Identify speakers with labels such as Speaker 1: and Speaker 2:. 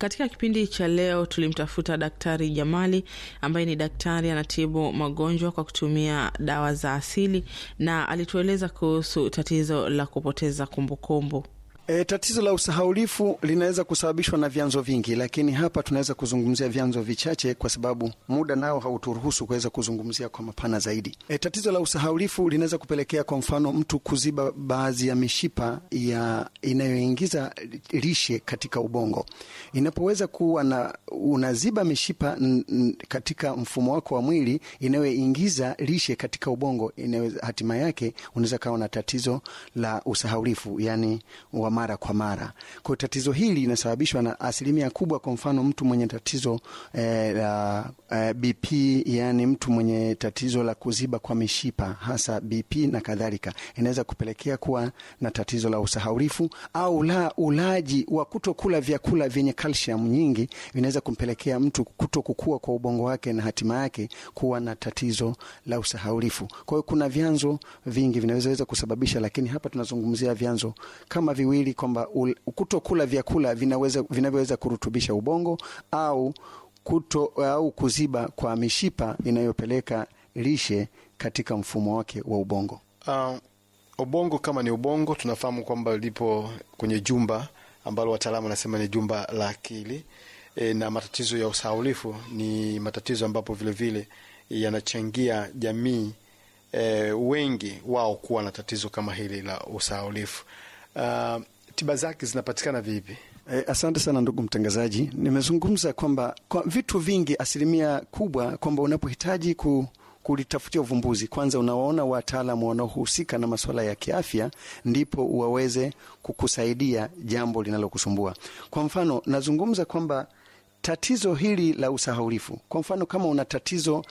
Speaker 1: Katika kipindi cha leo tulimtafuta Daktari Jamali ambaye ni daktari anatibu magonjwa kwa kutumia dawa za asili, na alitueleza kuhusu tatizo la kupoteza kumbukumbu kumbu.
Speaker 2: E, tatizo la usahaulifu linaweza kusababishwa na vyanzo vingi, lakini hapa tunaweza kuzungumzia vyanzo vichache kwa sababu muda nao hauturuhusu kuweza kuzungumzia kwa mapana zaidi. E, tatizo la usahaulifu linaweza kupelekea kwa mfano mtu kuziba baadhi ya mishipa ya inayoingiza lishe katika ubongo. Inapoweza kuwa na unaziba mishipa n, n, katika mfumo wako wa mwili inayoingiza lishe katika ubongo, inaweza hatima yake unaweza kawa na tatizo la usahaulifu yani wa mara kwa mara. Kwa tatizo hili linasababishwa na asilimia kubwa, kwa mfano mtu mwenye tatizo eh, la eh, BP, yani mtu mwenye tatizo la kuziba kwa mishipa hasa BP na kadhalika, inaweza kupelekea kuwa na tatizo la usahaulifu, au la ulaji wa kutokula vyakula vyenye calcium nyingi vinaweza kumpelekea mtu kuto kukua kwa ubongo wake na hatima yake kuwa na tatizo la usahaulifu. Kwa hiyo kuna vyanzo vingi vinaweza kusababisha, lakini hapa tunazungumzia vyanzo kama viwili kwamba kutokula vyakula vinaweza vinavyoweza kurutubisha ubongo au kuto au kuziba kwa mishipa inayopeleka lishe katika mfumo wake wa ubongo.
Speaker 3: Uh, ubongo kama ni ubongo tunafahamu kwamba lipo kwenye jumba ambalo wataalamu wanasema ni jumba la akili e, na matatizo ya usahaulifu ni matatizo ambapo vilevile yanachangia jamii e, wengi wao kuwa na tatizo kama hili la usahaulifu. Uh, tiba zake zinapatikana vipi?
Speaker 2: E, asante sana ndugu mtangazaji. Nimezungumza kwamba kwa vitu vingi, asilimia kubwa kwamba unapohitaji ku kulitafutia uvumbuzi, kwanza unawaona wataalamu wanaohusika na masuala ya kiafya, ndipo waweze kukusaidia jambo linalokusumbua. Kwa mfano, nazungumza kwamba tatizo hili la usahaulifu, kwa mfano, kama una tatizo